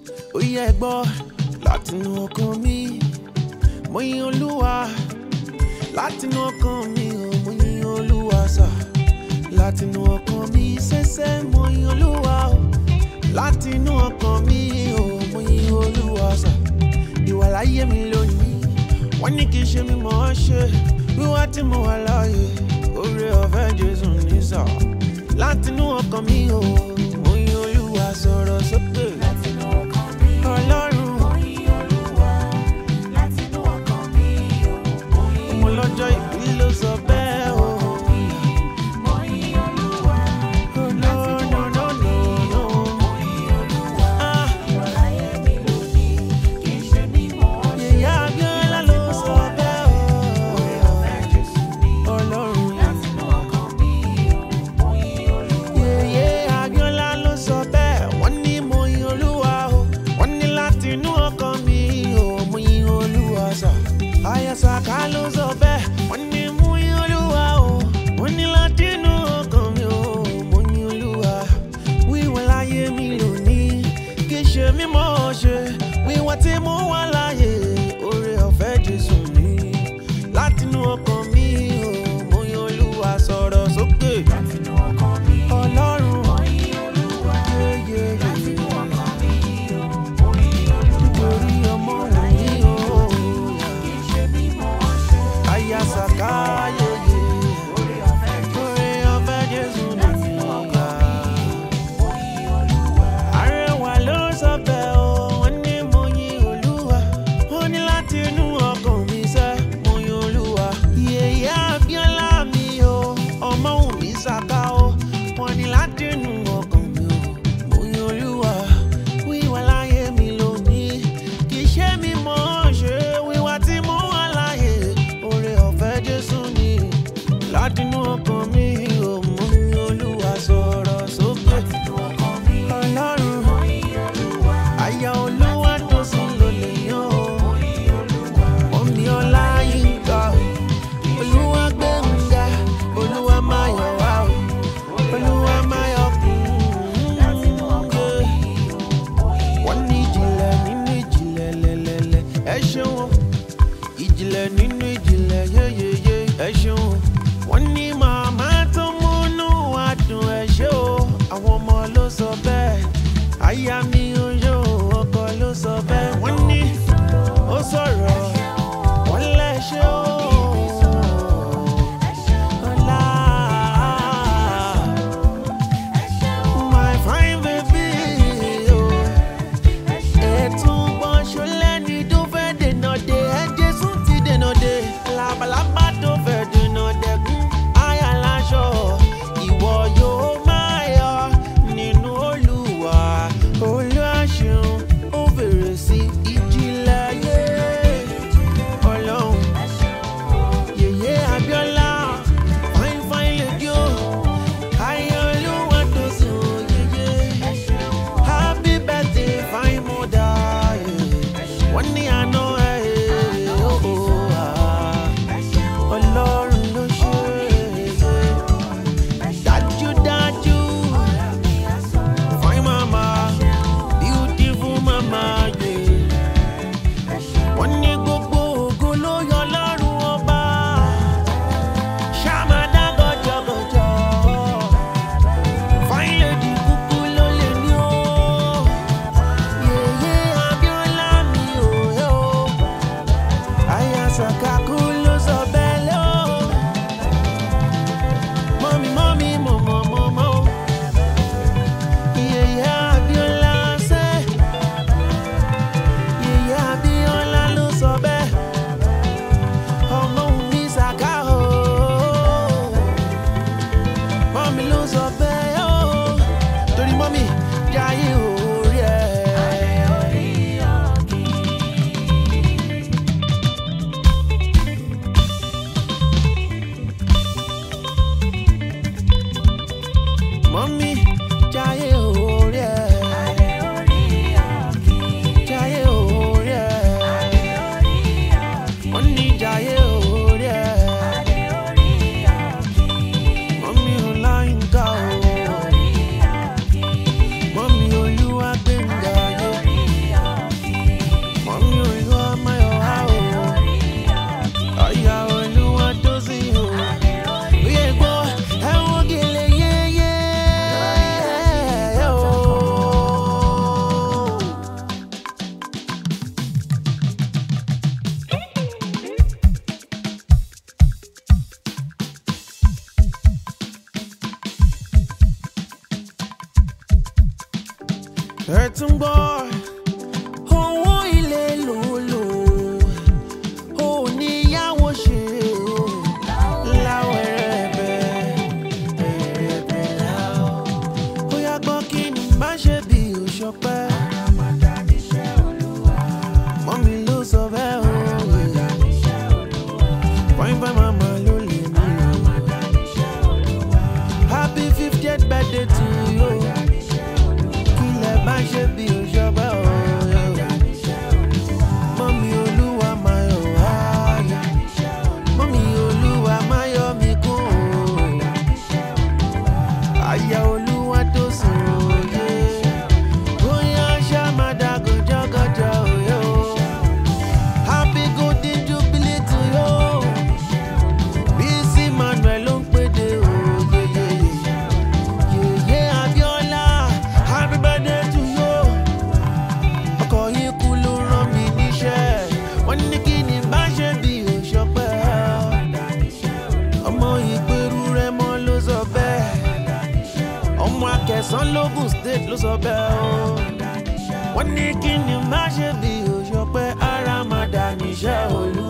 ó yẹ gbọ́ látinú ọkàn mi mo yin olúwa látinú ọkàn mi ò mo yin olúwa sà látinú ọkàn mi ṣẹ̀ṣẹ̀ mo yin olúwa o látinú ọkàn mi ò mo yin olúwa sà ìwà láyé mi lónìí wọ́n ní kí n ṣe mi mọ̀ ọ́ ṣe wíwá tí mo wà láàyè oore ọ̀fẹ́ jésù ní sà látinú ọkàn mi ò mo yin olúwa sọ̀rọ̀ sókè Látinú ọkàn mi, ọlọ́run mo yin Olúwa. Látinú ọkàn mi, mo yin mo lọ́jọ́ ìbí ló sọ bẹ́ẹ̀ o. mo yin Olúwa. Oh, no, no, no, no, no. Mo yin Olúwa. Ah, Ìwà láyé mi lónìí, kì í ṣe mímọ̀ ọ́ ṣe. Ìyá Abíọ́lá ló sọ bẹ́ẹ̀ Oore o. ọ̀fẹ́ Jésù ni. Ọlọ́run. Látinú ọkàn mi, mo yin Olúwa. Yèyé Abíọ́lá ló sọ bẹ́ẹ̀. Wọ́n ní mo yin Olúwa o. Wọ́n ní láti inú ọkàn mi o. Mo yin Olúwa sà. Ayasaka ló sọ bẹ́ẹ̀. Wọ́n ní mo yin Olúwa o. Wọ́n ní láti inú ọkàn mi o. Mo yin Olúwa. Wíwọ́n láyé mi lónìí. Kì í ṣe mímọ́ ṣe. Wíwọ́n tí mo wà láyé. Oore ọ̀fẹ́ Jésù ni. Látinú ọkàn mi o. Mo yin Olúwa sọ̀rọ̀ sókè. Látinú ọkàn mi, Ọlọ́run. mo yin Olúwa. Yéyé. Látinú ọkàn mi, mo yin Olúwa. Torí ọmọ Ìwà wò láyé ní mi o. kì í ṣe mímọ̀ ọ́ ṣe. Ayasaka yeye. Oore ọ̀fẹ́ Jésù Oore ọ̀fẹ́ Jésù Látinú nìyà. mo yin Olúwa. Arẹwà ló sọ bẹ́ẹ̀ o, wọ́n ní mo yin Olúwa. Wọ́n ní láti inú ọkàn mi sẹ́, mo yin Olúwa. Yèyé Abíọ́lá mi o, ọmọ òun mi ṣàká o. Wọ́n ní láti inú ọkàn mi o, mo yin Olúwa. Wíwá láyé mi lónìí, kì í ṣe mi mọ̀ ọ́ ṣe. Wíwá tí mo wà láyé, oore ọ̀fẹ́ Jésù ni. Láti inú ọkàn mi o, mo yin Olúwa sọ̀rọ̀ sókè. Látinú ọkàn mi, Ọlọ́run. mo yin Olúwa. Àyà olúwa tó sùn ló lè yàn ó. Mo yin Olúwa. Omi ọlá yín ká o. Olúwa gbé ń ga. Olúwa máa yọ̀ wá o. Olúwa máa yọ̀ kún Látinú ọkàn un. mi, mo yin Wọ́n ní ìjìnlẹ̀ nínú ìjìnlẹ̀ lẹ́lẹ́lẹ́. Ẹ ṣeun o. Ìjìnlẹ̀ nínú ìjìnlẹ̀ yéyéyé. Ẹ ṣeun o. Wọ́n ní màmá tó múnú wa dùn ẹ ṣé o. Àwọn ọmọ ló sọ bẹ́ẹ̀. Aya mi ò yó ọkọ ló sọ bẹ́ẹ̀. Wọ́n ní ó sọ̀rọ̀. Wọ́n lẹ̀ ṣe o. Ọlá. My fine baby. Oh ẹ̀tún gbọ́n ṣọlẹ́ ni tó fẹ́ dènà dé ẹ̀jẹ̀ sùn ti dènà dé labalábá tó fẹ́ dènà tún gbọ́ owó ilé lòlò ò níyàwó ṣe o láwọ̀ ẹ̀rẹ̀bẹ̀ ẹ̀rẹ̀bẹ̀ láwọ̀ ó yá gbọ́ kí ni má ṣe bí òṣọpẹ́ mọ́mi ló sọ bẹ́ẹ̀ o fine fine mama ló lè mí o happy fiftieth birthday to you kí lẹ bá ṣe bí òṣọpẹ́ o mọ́mi olúwa máa yọ̀ wá mọ́mi olúwa máa yọ̀ mí kún o àyà olúwa tó sùn òye bóyá ṣá máa dá gòjọ́gòjọ́ òye o happy golden jubilee to you bísí manuel ló ń pèdè òye yèyé abiola happy birthday to you ọkọ̀ yìí kú ló rán mi níṣẹ́ wọ́n ní kí ni bá ṣe bí òṣọpẹ́ ọmọ ìgbèrú rẹ mọ́ ló sọ bẹ́ẹ̀ ọmọ akẹsàn lógùn state ló sọ bẹ́ẹ̀ o wọ́n ní kí ni má ṣe bí òṣọpẹ́ ara máa dà níṣẹ́ olú.